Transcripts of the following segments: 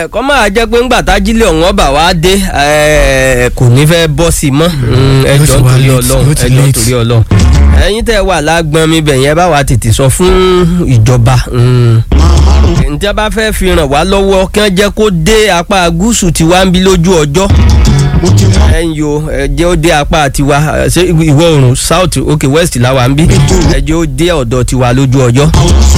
kọ́ máa jẹ́ pé ńgbà tájílẹ̀ ọ̀hún ọba wa dé ẹ, kò ní fẹ́ bọ́ sí i mọ́ Mm, ẹ Yóò jọ̀ọ́ ti wá torí late, ọlọ́run yóò ti ẹ jọ̀ọ́ late. torí ọlọ́run ẹ̀yin tẹ́ wà lágbọ́n mi bẹ̀ yẹn bá wa tètè sọ fún ìjọba mm. ǹjẹ́ bá fẹ́ fi ràn wá lọ́wọ́ kí wọ́n jẹ́ kó dé apá gúúsù tiwa ń bí lójú ọjọ́ ẹ̀yin yo ẹ jẹ́ ó dé apá tiwa ẹ, ṣé ìwọ̀ oòrùn south ok west làwa ń bí ẹ jẹ́ ó dé ọ̀dọ̀ tiwa lójú ọjọ́.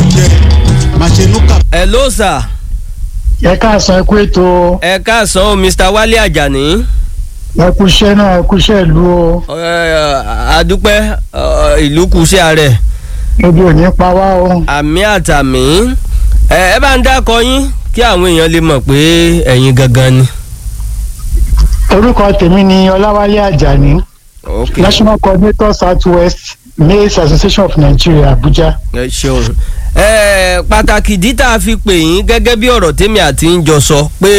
ẹ ló sà ẹ káàsán ẹ kú ètò ẹ káàsán o mr wálé àjàní. ẹ kú iṣẹ́ náà ẹ kú iṣẹ́ ìlú o Ẹ, àdúpẹ́ ọ, ìlú kùsẹ́ ààrẹ ebi ò ní pa wá o. àmì àtàmì ẹ ẹ bá ń dákọ yín kí àwọn èèyàn lè mọ̀ pé ẹ̀yin gangan ni. orúkọ tèmi ni ọláwálé àjàní ok national coordinator south west maize association of nigeria abuja. ẹ ṣeun ẹ pàtàkì ìdí tá a fi pè yín gẹ́gẹ́ bí ọ̀rọ̀ tèmi àti ń jọ sọ pé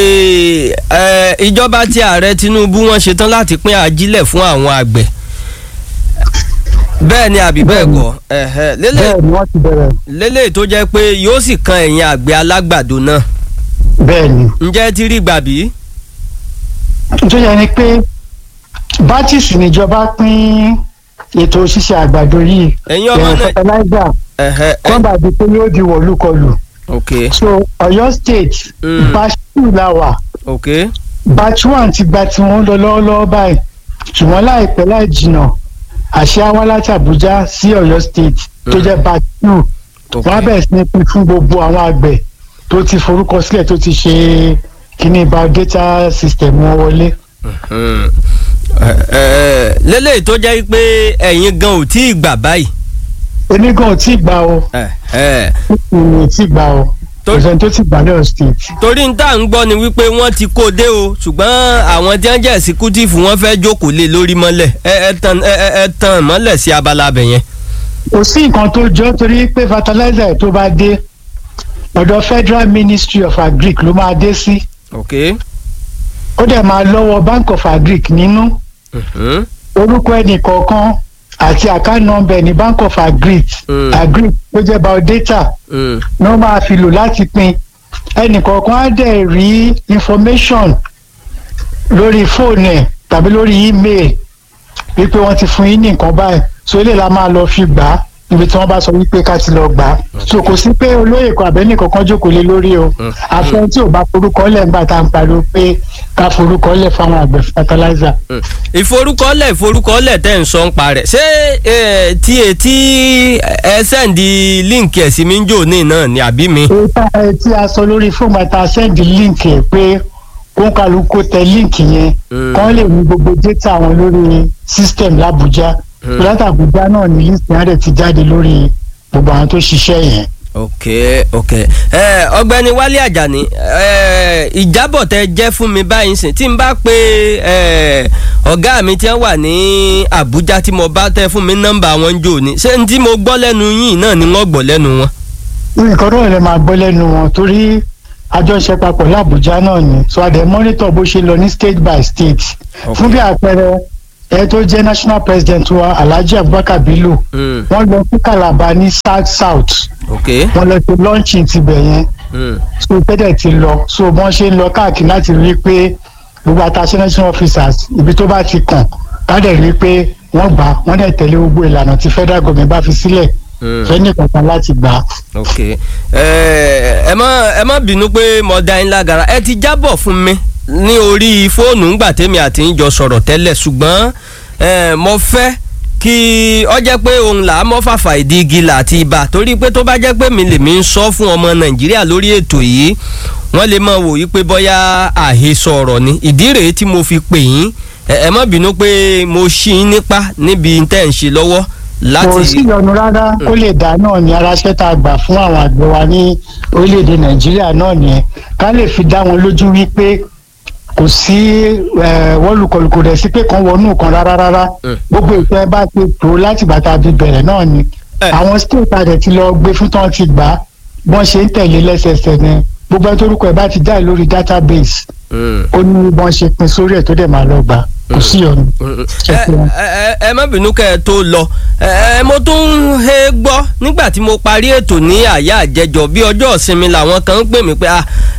ẹ ìjọba tí ààrẹ tinubu wọ́n ṣetán láti pín ajílẹ̀ fún àwọn àgbẹ̀ bẹ́ẹ̀ ni àbí bẹ́ẹ̀ kọ́ ẹ̀hẹ́, lélẹ̀ bẹ́ẹ̀ ni wọ́n ti bẹ̀rẹ̀ lélẹ̀ tó jẹ́ pé yóò sì kan ẹ̀yin àgbẹ̀ alágbàdo náà bẹ́ẹ̀ ni. ǹjẹ́ ẹ ti rí gbàbí. tó yẹ ni pé bátìsì níjọba pín ètò ṣíṣe àgbàdo yìí ẹ̀yin ọmọ ẹ̀rọ náà fertilizer ẹ̀hẹ́, ẹ̀, kọ́ńbà di pé yóò di wọ̀lúkọlù. ok so ọ̀yọ́ state Mm. batch two la wà ok batch one ti gba tiwọn lọ lọ́wọ́lọ́wọ́ báyìí ṣùgbọ́n láìpẹ́ láì jìnnà àṣẹ wá láti àbújá sí ọ̀yọ́ state tó Mm. jẹ́ batch two ok wọ́n á bẹ̀rẹ̀ sí ní pín fún gbogbo àwọn àgbẹ̀ tó ti forúkọ sílẹ̀ tó ti ṣe kíní biodata system wọn wọlé. Hmm. Ẹ, ẹ, lélẹ̀ tó jẹ́ pé ẹ̀yin gan ò tí ì gbà báyìí. onígan ò tí ì gbà o Ẹ, ẹ. ìrìn ò tí ì gbà o Tó- ìṣẹ̀ni tó ti gbà lọ́yọ̀ state. torí n tá à ń gbọ́ ni wípé wọ́n ti kó dé o ṣùgbọ́n àwọn tí wọ́n jẹ́ ẹ̀sìkútìfù wọ́n fẹ́ jókòó lé lórí mọ́lẹ̀ ẹ ẹ tàn ẹ ẹ ẹ tàn mọ́lẹ̀ sí abala abẹ yẹn. kò sí nǹkan tó jọ torí pé fertilizer tó bá dé ọ̀dọ̀ federal ministry of agric ló máa dé sí ok. ó dẹ̀ máa lọ́wọ́ bank of agric nínú Mhm. orúkọ ẹnì kọ̀ọ̀kan àti account number ní bank of agric Mm. agric tó jẹ́ biodata Mm. ní wọ́n máa fi lò láti pín ẹnì kọ̀ọ̀kan á dẹ̀ rí information lórí fóònù ẹ̀ tàbí lórí email wípé wọ́n ti fún yín ní nǹkan báyìí so eléyìí la máa lọ fi gbà á níbi tí wọ́n bá sọ wípé ká ti lọ gbà á so kò sí pé olóyè kan àbẹ́ni kankan jókòó lé lórí o Mm. àfẹn tí ò bá forúkọ lẹ̀ ńgbà tá à ń pariwo pé ká forúkọ lẹ̀ fáwọn àgbẹ̀ fertilizer. Mm. ìforúkọlẹ̀ ìforúkọlẹ̀ tẹ̀ ń sọ ń pa rẹ̀ ṣé ẹ, tí etí ẹ sẹ́ǹdì líǹkì ẹ̀ sí mi ń jò ní náà ni àbí mi. èyí tá a tí a sọ lórí fóònù àti àṣẹ́ǹdì líǹkì ẹ̀ pé kó ń kálukú tẹ líǹkì yẹn Mm. kán lè ní gbogbo data wọn lórí system làbújá Mm. láti àbújá náà ní list yẹn á dẹ̀ ti jáde lórí gbogbo àwọn tó ṣiṣẹ́ yẹn. ok ok ẹ ọ̀gbẹ́ni wálé àjàní ẹ ìjábọ̀ tẹ jẹ́ fún mi báyìí sìn tí n bá pe ẹ ọ̀gá mi tí wọ́n wà ní àbújá tí mo bá tẹ fún mi nọ́mbà wọn jò ní ṣé n tí mo gbọ́ lẹ́nu yín náà ni wọ́n gbọ́ lẹ́nu wọn. nǹkan náà lè máa gbọ́ lẹ́nu wọn torí àjọṣe papọ̀ làbújá náà ni so àdẹ monitor bó ṣe lọ ní state by state Ok. fún bí àpẹẹrẹ ẹ tó jẹ́ national president wa alhaji abubakar bello Mm, wọ́n lọ sí calabar ní south south ok wọ́n lọ sí launching tibẹ̀ yẹn mm, so tẹ́lẹ̀ ti lọ so wọ́n ṣe ń lọ káàkiri láti rí i pé gbogbo àtàṣe national officers ibi tó bá ti kàn ká dẹ̀ rí i pé wọ́n gbà á, wọ́n dẹ̀ tẹ̀lé gbogbo ìlànà tí federal government bá fi sílẹ̀ mm, fẹ́ni kankan láti gbà á. ok ẹ ẹ má ẹ má bínú pé mo da yín lágara ẹ ti jábọ̀ fún mi ní orí fóònù ńgbà tèmi àti ń jọ sọ̀rọ̀ tẹ́lẹ̀ ṣùgbọ́n ẹ mo fẹ́ kí ọ jẹ́ pé òun là á mọ́ fàfà ìdí igi là àti ibà torí pé tó bá jẹ́ pé mi lèmi ń sọ fún ọmọ nàìjíríà lórí ètò yìí wọ́n lè máa wò yí pé bóyá àhesọ ọ̀rọ̀ ni ìdí rèé tí mo fi pè yín ẹ ẹ má bínú pé mo ṣí yín nípa níbi tẹ́ ń ṣe lọ́wọ́ láti. kò sí ìyọnu rárá kó lè dá náà ní aráṣẹ́ tá a gbà fún àwọn àgbẹ̀ wa ní orílẹ̀-èdè nàìjíríà náà nìyẹn ká lè fi dá wọn lójú wípé kò sí wọ́lùkọlù kò dẹ̀ sí pé kan wọnú kan rárá rárá Mm. gbogbo ìfẹ́ bá ti tó láti bàtà bí bẹ̀rẹ̀ náà ni Eh. àwọn state adẹ̀ ti lọ gbé fún tán ti gbà á bọ́n ṣe ń tẹ̀lé lẹ́sẹsẹ ni gbogbo ẹni torúkọ ẹ̀ bá ti jáde lórí database Mm. ó ní bọ́n ṣe pin sórí ẹ̀ tó dẹ̀ máa lọ gbà kò sí ìyọnu. ẹ ẹ ẹ má bínú kẹ́ ẹ tó lọ ẹ ẹ mo tún ń he gbọ́ nígbà tí mo parí ètò ní àyà àjẹjọ bí ọjọ́ ìsinmi làwọn kan ń pè mí pé ah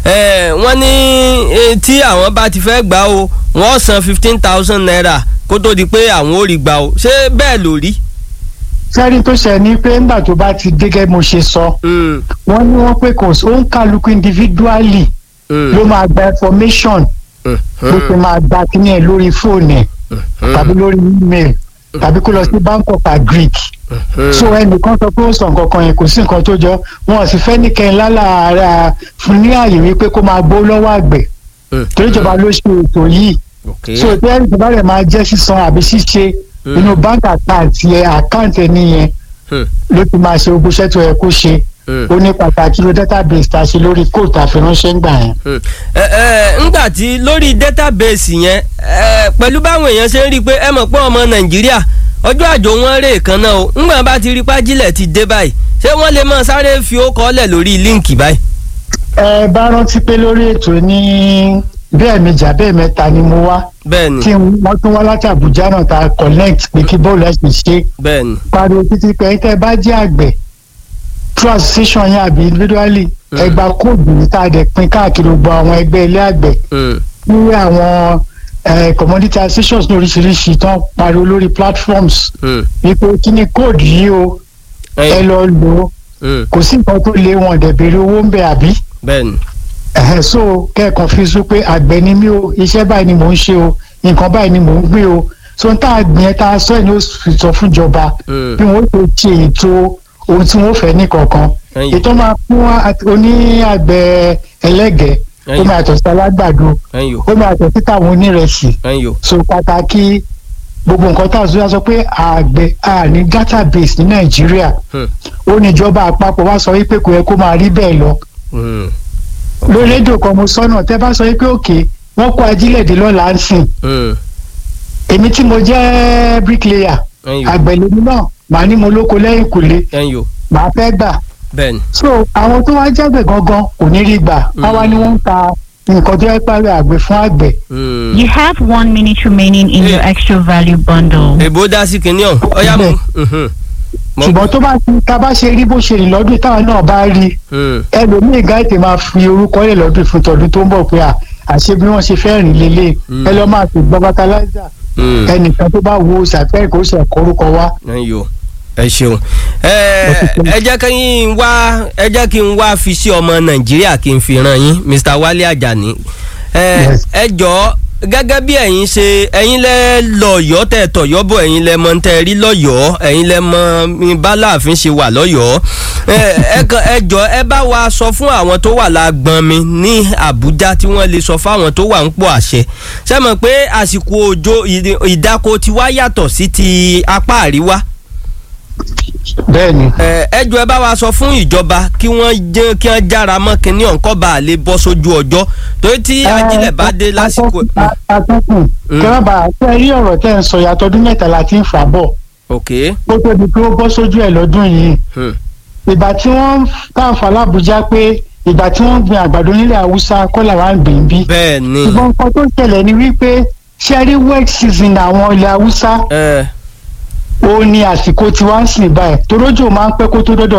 ẹ wọ́n ní eh, tí àwọn bá ti fẹ́ gbà o wọ́n san fifteen thousand naira kó tó di pé àwọn ò rí gbà o ṣé bẹ́ẹ̀ ló rí. sẹ́rí tó ṣe ni pé ńgbà tó bá ti dé gẹ́gẹ́ mo ṣe sọ Mm, wọ́n ní wọ́n pé kò sí ó ń kálukú individually mm, ló máa gba information mm, bó ṣe máa gba kíní ẹ̀ lórí fóònù ẹ̀ mm, tàbí lórí email tàbí kó lọ sí bank of agric mm, so ẹnìkan sọ pé ó sọ nǹkan kan yẹn kò sí nǹkan tó jọ wọn ò sì fẹ́ nìkẹyìn lálàára fún ní àyè wípé kó máa gbó lọ́wọ́ àgbẹ̀ mm, torí ìjọba ló ṣe ètò yìí ok so tí ẹnì bá rẹ̀ máa jẹ́ sísan àbí ṣíṣe Mm. inú bank account yẹn account ẹni yẹn Mm, ló ti máa ṣe gbogbo iṣẹ́ tó yẹ kó ṣe mm. ó ní pàtàkì ló database tá a ṣe lórí kóòtù àfiránṣẹ́ ńgbà yẹn. Hmm. ẹ ẹ ńgbà tí lórí database yẹn ẹ pẹ̀lú báwọn èèyàn ṣe ń rí i pé ẹ mọ̀ pé ọmọ nàìjíríà ọjọ́ àjò wọn rè kan náà o ńgbà bá ti rí pájílẹ̀ ti dé báyìí ṣé wọ́n lè máa sáré fi ó kọ́lẹ̀ lórí líǹkì báyìí. ẹ bá rántí pé lórí ètò ní bí ẹ̀ẹ̀mejì àbẹ́ mẹ́ta ni mo wá bẹ́ẹ̀ni tí wọ́n tún wá láti Àbújá náà ta connect pé kí bọ́ọ̀lù ẹ̀sìn ṣe bẹ́ẹ̀ni pariwo títí pé ẹ̀yin tẹ́ ẹ bá jẹ́ àgbẹ̀ through association yẹn àbí individually Mm. ẹ gba kóòdù yìí tá a dẹ̀ pín káàkiri gbogbo àwọn ẹgbẹ́ ilé àgbẹ̀ Hmm. níwé àwọn eh, commodity associations ní oríṣiríṣi tán pariwo lórí platforms Hmm. wípé kí ni kóòdù yìí o ẹ ẹ̀yin. lọ lò ó Hmm. kò sí nǹkan tó lé wọn dẹ̀ béèrè owó ń bẹ àbí bẹ́ẹ̀ni ẹ̀hẹ́ so kẹ́ẹ̀kan fi sún pé àgbẹ̀ ni mí o iṣẹ́ báyìí ni mò ń ṣe o nǹkan báyìí ni mò ń gbé o so n tá a gbìn ẹ́ tá a sọ ẹ̀ ní ó fi sọ fúnjọba Hmm. bí wọ́n ṣe ṣe ètò ohun tí wọ́n fẹ́ ní kọ̀ọ̀kan ẹ̀yin. ètò máa fún àti- oní àgbẹ̀ ẹlẹ́gẹ̀ẹ́ ó ẹ̀yin. máa yàtọ̀ sí alágbàdo ẹ̀yin o ó máa yàtọ̀ sí táwọn onírẹsì ẹ̀yin o so pàtàkì gbogbo nǹkan tá a sọ sọ pé àgbẹ̀ a ní database ní nàìjíríà Hmm. ó ní ìjọba àpapọ̀ wá sọ wípé kò yẹ kó máa rí bẹ́ẹ̀ lọ Hmm. lórí rédíò kan mo sọ́nà tẹ́ bá sọ wípé òkè wọ́n kó ajílẹ̀ dé lọ́la ń sìn Hmm. èmi tí mo jẹ́ bricklayer ẹ̀yin o àgbẹ̀ lèmi náà màá ní mo lóko lẹ́yìn kùlé ẹ̀yin o màá fẹ́ gbà bẹ́ẹ̀ni so àwọn tó wá jágbẹ̀ gangan kò ní rí gbà wáwá ni wọ́n ń ta nǹkan tó yẹ parí àgbẹ̀ fún àgbẹ̀ Hmm. You have one minute remaining in your Eh. extra value bundle. èbó dá sí kinní ọ̀hún ọ̀yá mu. Mhm. Mo- ṣùgbọ́n tó bá ti ká bá ṣe rí bó ṣe rìn lọ́dún táwọn náà bá rí Hmm. ẹlòmíì gáìtì máa fi orúkọ lẹ̀ lọ́dún fún tọdún tó ń bọ̀ pé à àṣé bí wọ́n ṣe fẹ́ rìn lélẹ̀ Mm. ẹ lọ́ máa fi gbọ́ fertilizer Hmm. ẹnìkan tó bá wo ṣàfẹ́ kó ṣe ẹ̀kọ́ orúkọ wa ẹ̀yin o ẹ ṣeun ẹ ẹ jẹ́ kí n wá ẹ jẹ́ kí n wá fi sí ọmọ nàìjíríà kí n fi ràn yín mr wálé àjàní ẹ Yes. ẹ jọ gẹ́gẹ́ bí ẹ̀yin ṣe ẹ̀yin lẹ lọ́yọ̀ọ́ tẹ̀ tọ̀yọ́ bọ̀ ẹ̀yin lẹ mọ̀ ń tẹ́ rí lọ́yọ̀ọ́ ẹ̀yin lẹ mọ̀ mi bá láàfin ṣe wà lọ́yọ̀ọ́ ẹ ẹ kàn ẹ jọ ẹ bá wa sọ fún àwọn tó wà lágbọ́n mi ní àbújá tí wọ́n lè sọ fáwọn tó wà ń pò àṣẹ ṣé mọ̀ pé àsìkò òjò ìdí- ìdáko ti wá yàtọ̀ sí ti apá àríwá bẹ́ẹ̀ ni. ẹ ẹ jọ̀ọ́ ẹ bá wa sọ fún ìjọba kí wọ́n jẹ́ kí wọ́n jára mọ́ kínní ọ̀nkọ́ bá a lè bọ́ sójú ọjọ́ torí tí ajílẹ̀ bá dé lásìkò. atọ́kùn Mm. kẹ́rọ̀bà tẹ́ ẹ rí ọ̀rọ̀ tẹ́ ẹ ń sọ yàtọ̀ ọdún mẹ́ta la ti ń fà bọ̀ ok kó tó di pé ó bọ́ sójú ẹ̀ lọ́dún yìí hmm, ìgbà tí wọ́n ń káàfà lábújá pé ìgbà tí wọ́n ń gbin àgbàdo nílẹ̀ haúsá kọ́ làwọn ń gbìn bí. bẹ́ẹ̀ ni ṣùgbọ́n nǹkan tó ṣẹlẹ̀ ni wípé ṣẹ́rí wet season àwọn ilẹ̀ haúsá ẹ ó ní àsìkò tí wọ́n ń sìn báyìí torójò máa ń pẹ́ kó tó dọ́dọ̀